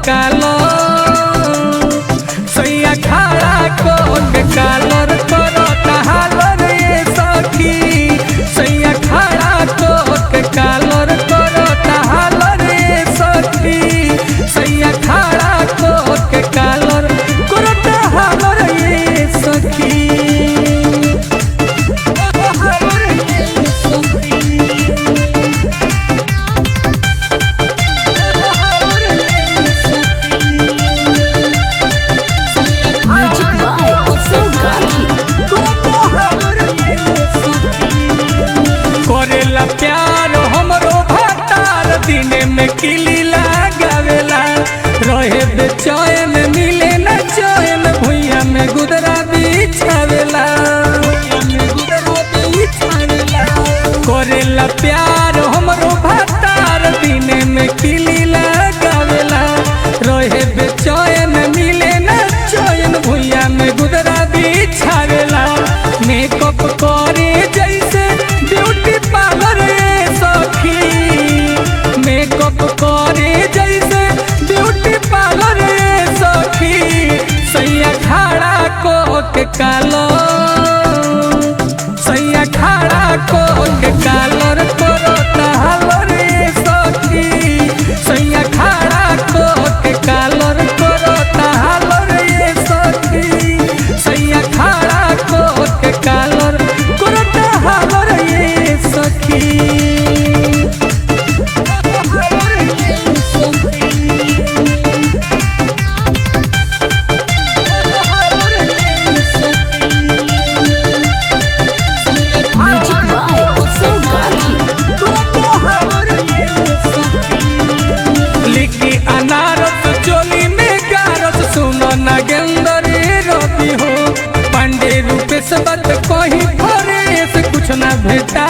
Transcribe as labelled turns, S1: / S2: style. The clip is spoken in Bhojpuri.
S1: कालो सैया खाड़ा कोट कालर करो तहालर ये सखी सैया खाड़ा कोट कालर करो तहालर ये सखी सैया खाड़ा कोट कालर करो तहालर ये सखी
S2: Music by Utsav Gandhi.
S1: करेला प्यार हमरो भतार दिने में किली लगावेला रहे बेचैन मिले न चैन भुइया में गुदरा बिछावेला करेला प्यार हमरो भतार दिने में किली लगावेला रहे बेचैन मिले न चैन भुइया में गुदरा बिछावेला मेकअप करे जैसे ब्यूटी पार्लर सखी मेकअप करे जैसे ब्यूटी पार्लर सखी सैया खाड़ा कोट कालो सैया खाड़ा कोट कालर करो तहालर सखी सैया खाड़ा कोट कालर करो तहालर सखी सैया खाड़ा कोट कालर करो तहालर सखी
S2: Music by Utsav Gandhi.
S1: लिखी अनारस चोली में गारस सुनो नगेंदर रवि हो पांडे रूपेश बत कही फरेस कुछ ना भेटा